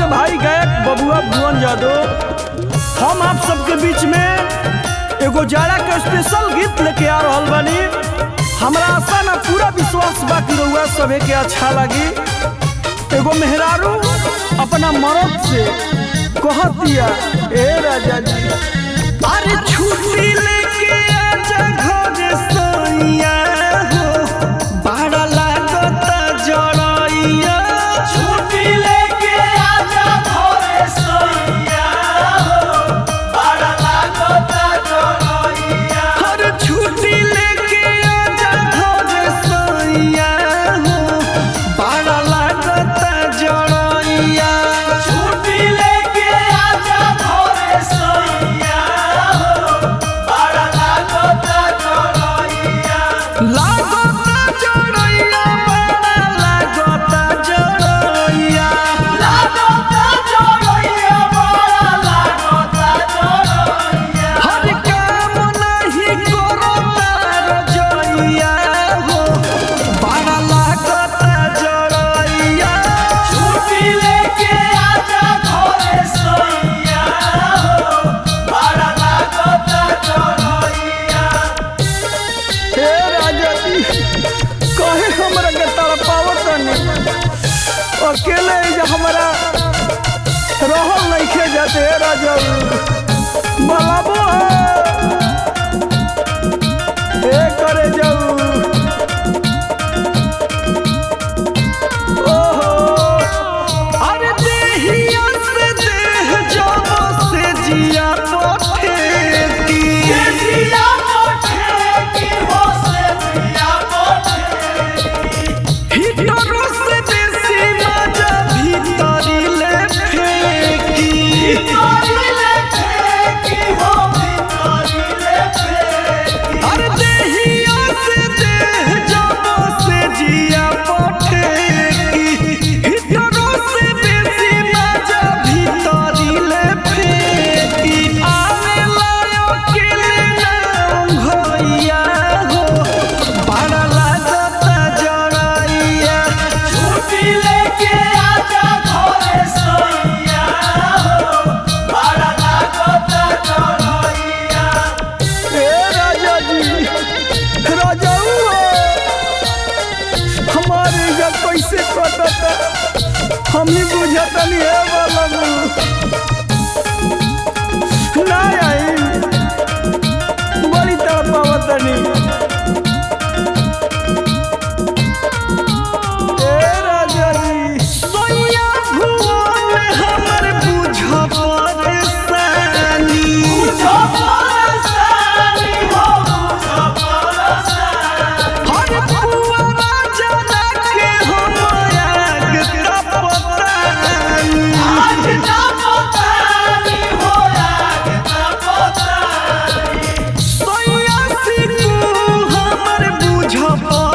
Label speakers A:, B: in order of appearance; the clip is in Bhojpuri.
A: के भाई गायक बबुआ भुवन यादव हम आप सबके बीच में एगो जाड़ा के स्पेशल गीत लेके आ रहल बानी हमरा आशा ना पूरा विश्वास बा कि रउआ सभे के अच्छा लगी एगो मेहरारू अपना मरद से कहतिया ए राजा जी अरे छुट्टी लेके आजा घर सोइया हो बड़ा लागता जड़ैया
B: छुट्टी लेके आजा घरे सोइया हो बड़ा लागता जरइया
A: हर छुट्टी लेके आजा घर सोइया हो बड़ा लागता जड़ैया
B: छुट्टी लेके आजा घरे सोइया हो बड़ा लागता जरइया
A: लागता जड़ैया बड़ा लागता जड़ैया
B: लागता जरइया बड़ा लागता जरइया
A: हर काम नहीं करता रजैया हो बड़ा लागता जड़ैया
B: छुट्टी लेके आजा घरे सोइया हो बड़ा लागता जरइया
A: हे राजा जी कहे हमरा के तड़पावत नहीं अकेले जे हमरा रहल नहीं जाते हे राजा बलाबो हे करे जाऊ ओहो अरे देहिया से देह जाबो से जिया पोठेती
B: जिया मोठे की हो से जिया मोठे
A: हिटरो से देसी मजा भीतरी ले फेंकी
B: तोरिले की हो तोरिले पे
A: अरे देहिया से देह जाबो से जिया पठेकी हिटरो से देसी मजा भीतरी ले फेंकी आवे लायो केले नाम भैया हो बड़ा लागता जड़ैया
B: छुट्टी लेके आजा घरे सोइया हो बड़ा लागता जरइया
A: ए राजा जी राजाऊ हमारे या कैसे कटता हमनी बुझतनी है बालू ना आई बड़ी तड़पावतनी ए राजा जी सोया भुवन हमर बुझ परेशानी
B: बुझो परसानी हो बुझो परसानी
A: हर पुआरा जला के हम आग तपतानी
B: आज ना पोतानी हो आज ना पोतानी
A: सोया सिकू हमर बुझ